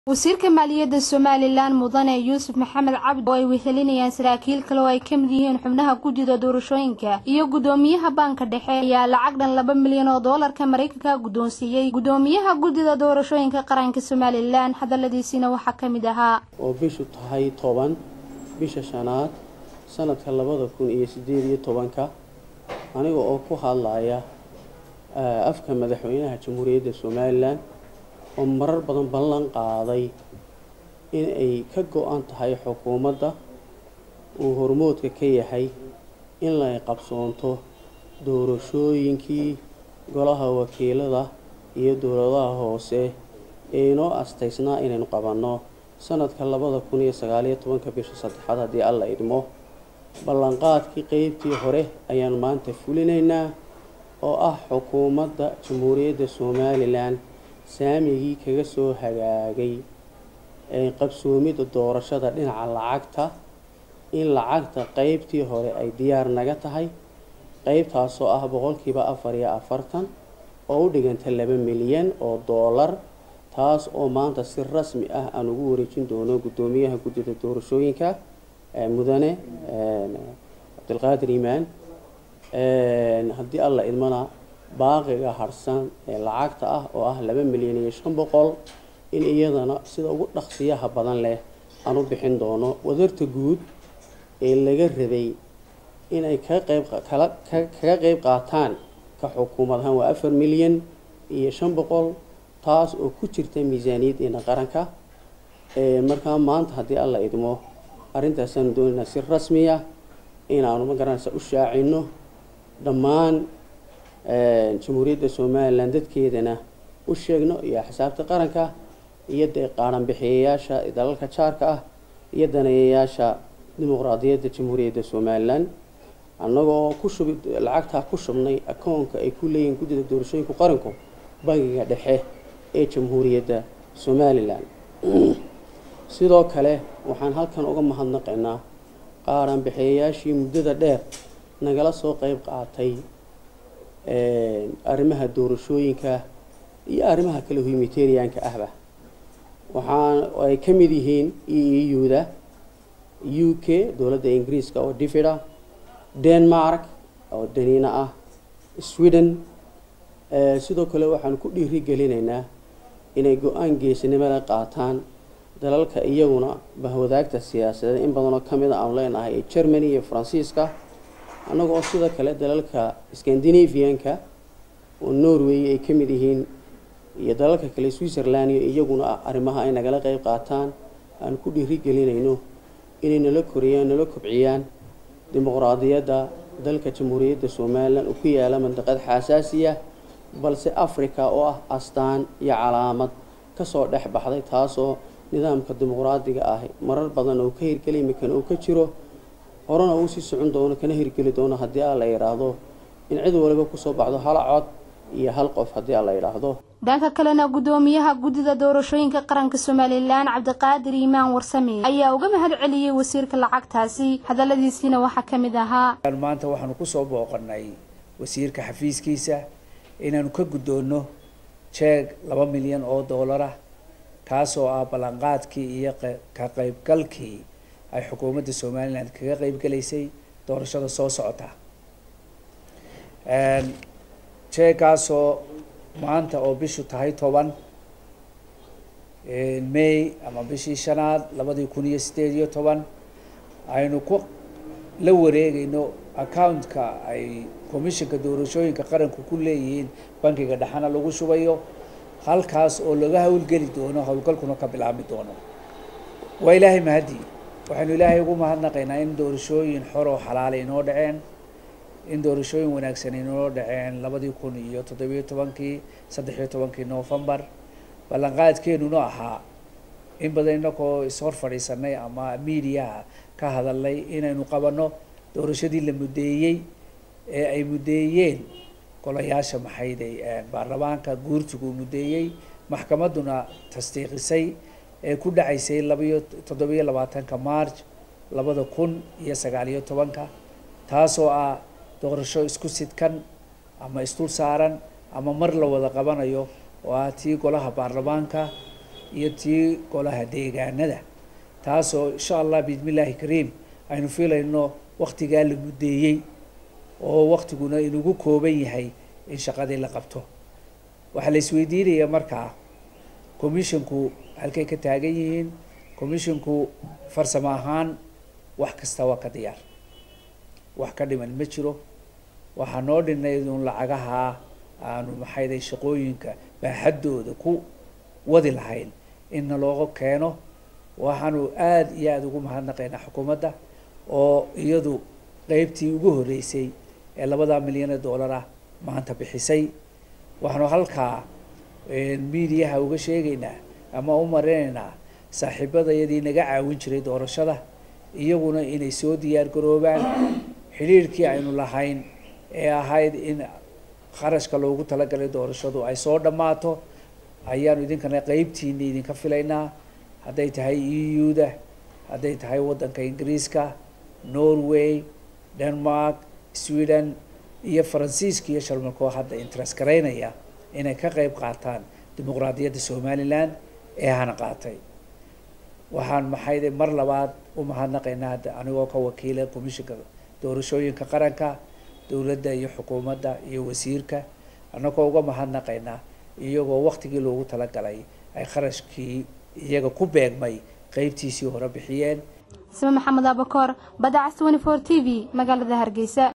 wasiirka maaliyadda somalilan mudane yuusuf maxamed cabdi oo ay wehelinayaan saraakiil kale oo ay ka mid yihiin xubnaha guddida doorashooyinka iyo guddoomiyaha baanka dhexe ayaa lacag dhan laba milyan oo doolarka maraykanka guddoonsiiyey guddoomiyaha guddida doorashooyinka qaranka somalilan hadaladiisiina waxaa ka mid ahaa oo bishu tahay toban bisha shanaad sanadka labada kun iyo sideed iyo tobanka aniga oo ku hadlaya afka madaxweynaha jamhuuriyadda somalilan oo marar badan ballan qaaday in ay ka go-an tahay xukuumadda uu hormoodka ka yahay in lay qabsoonto doorashooyinkii golaha wakiilada iyo dowladaha hoose ee inoo astaysnaa inaynu qabanno sanadka labada kun iyo sagaaliyo tobanka bisha saddexaad haddii alla idmo ballanqaadkii qeybtii hore ayaan maanta fulinaynaa oo ah xukuumadda jamhuuriyadda somalilan saamigii kaga soo hagaagay ee qabsoomidda doorashada dhinaca lacagta in lacagta qeybtii hore ay diyaar naga tahay qeybtaasoo ah boqolkiiba afar iyo afartan oo u dhiganta laba milyan oo doolar taas oo maanta si rasmi ah aan ugu wareejin doono guddoomiyaha guddida doorashooyinka mudane cabdilqaadir iimaan haddii alla idmana baaqiga harsan ee lacagta ah oo ah laba milyan iyo shan boqol in iyadana sida ugu dhaqsiyaha badan leh aan u bixin doono wadarta guud ee laga rabay inay kaga qeyb kaga qeyb qaataan ka xukuumad ahaan waa afar milyan iyo shan boqol taas oo ku jirta miisaaniyaddeena qaranka markaa maanta haddii alla idmo arrintaasaan doonaynaa si rasmiya inaanu magaranaysa u shaacino dhammaan jamhuuriyadda somalilan dadkeedana u sheegno iyo axsaabta qaranka iyo dee qaaranbixiyayaasha dalalka jaarka ah iyo daneeyayaasha dimuqraadiyadda jamhuuriyadda somalilan annagoo ku shubi lacagtaa ku shubnay akoonka ay ku leeyihiin guddida doorashooyinka qaranku bangiga dhexe ee jamhuuriyadda somalilan sidoo kale waxaan halkan uga mahadnaqaynaa qaaranbixiyayaashii muddada dheer nagala soo qeyb qaatay arrimaha doorashooyinka iyo arrimaha kale humanitarianka ahba waxaan ay ka mid yihiin e e u-da u k dowladda ingiriiska oo divida denmark oo daniina ah sweden sidoo kale waxaan ku dhiiri gelinaynaa inay go-aan geesinimada qaataan dalalka iyaguna bahwadaagta siyaasadeed in badanoo ka mid a aanu leenahay ee germany iyo faransiiska annagoo sidoo kale dalalka scandinavianka oo norway ay ka mid yihiin iyo dalalka kale switzerland iyo iyaguna arrimaha ay nagala qeyb qaataan aan ku dhiiri gelinayno inay nala koriyaan nala kobciyaan dimuqraadiyadda dalka jamhuuriyadda somalilan oo ku yaala mandaqad xasaasiya balse africa oo ah astaan iyo calaamad kasoo dhex baxday taasoo nidaamka dimuqraadiga ah marar badan oo ka hirgeli imikan oo ka jiro horena uu sii socon doono kana hirgeli doono haddii a la yidhaahdo in cid waliba kusoo baxdo hal cod iyo hal qof haddii a la yidhaahdo dhanka kalena guddoomiyaha guddida doorashooyinka qaranka somalilan cabdiqaadir iimaan warsame ayaa uga mahad celiyey wasiirka lacagtaasi hadaladiisiina waxaa ka mid ahaa maanta waxaanu kusoo booqanay wasiirka xafiiskiisa inaanu ka guddoonno jeeg laba milyan oo doolar ah kaasoo ah ballanqaadkii iyo ka qeybgalkii ay xukuumadda somalilan kaga qeybgalaysay doorashada soo socota jeegaasoo maanta oo bishu tahay toban may ama bishii shanaad labadii kun iyo sideed iyo toban aynu ku la wareegayno accountka ay commissionka doorashooyinka qaranku ku leeyihiin bankiga dhexana lagu shubayo halkaas oo laga howlgeli doono howlgalkuna ka bilaabmi doono waa ilaahay mahadi waxaynu ilaahay ugu mahadnaqaynaa in doorashooyin xor oo xalaala inoo dhaceen in doorashooyin wanaagsan inoo dhaceen labadii kun iyo toddobiyo tobankii saddexiyo tobankii novembar ballanqaadkeenuna ahaa in badan inakoo ishor fadhiisanay ama mediaha ka hadalnay inaynu qabanno doorashadii la muddeeyey ee ay muddeeyeen golayaasha maxayday baarlamaanka guurtigu muddeeyey maxkamadduna tasdiiqisay ee ku dhacaysay labayo toddobiyo labaatanka march labada kun iyo sagaaliyo tobanka taasoo ah doorasho isku sidkan ama isdul saaran ama mar la wada qabanayo oo ah tii golaha baarlamaanka iyo tii golaha deegaanada taasoo insha allah biidmillaahi kariim aynu filayno waktigaa la muddeeyey oo waktiguna inugu kooban yahay in shaqadii la qabto waxaa la isweydiinaya markaa commissionku halkay ka taagan yihiin commissionku farsamo ahaan wax kasta waa ka diyaar wax ka dhiman ma jiro waxaa noo dhinayd un lacagaha aanu maxayday shaqooyinka baaxaddooda ku wadi lahayn inna looga keeno waxaanu aada iyo aada ugu mahadnaqaynaa xukuumadda oo iyadu qeybtii ugu horreysay ee labadaa milyan ee dollar ah maanta bixisay waxaanu halkaa miidiyaha uga sheegaynaa ama u marinaynaa saaxiibadayadii naga caawin jiray doorashada iyaguna inay soo diyaar garoobaan xidhiirhkii aynu lahayn ee ahayd in kharashka loogu talagalay doorashadu ay soo dhammaato ayaanu idinkana qeybtiini idinka filaynaa hadday tahay e u-da hadday tahay waddanka ingiriiska norway denmark sweden iyo faransiiska iyo sharmalkoo hadda interest garaynaya inay ka qeyb qaataan dimuqraadiyadda somalilan ee hana qaatay waxaan maxayde mar labaad u mahadnaqaynaa hadda anigoo ka wakiila commissionka doorashooyinka qaranka dowladda iyo xukuumadda iyo wasiirka annagoo uga mahadnaqaynaa iyagoo waktigii loogu talagalay ay kharashkii iyaga ku beegmay qeybtiisii hore bixiyeen sime maxamed abakoor badacas twenty four t v magaalada hargeysa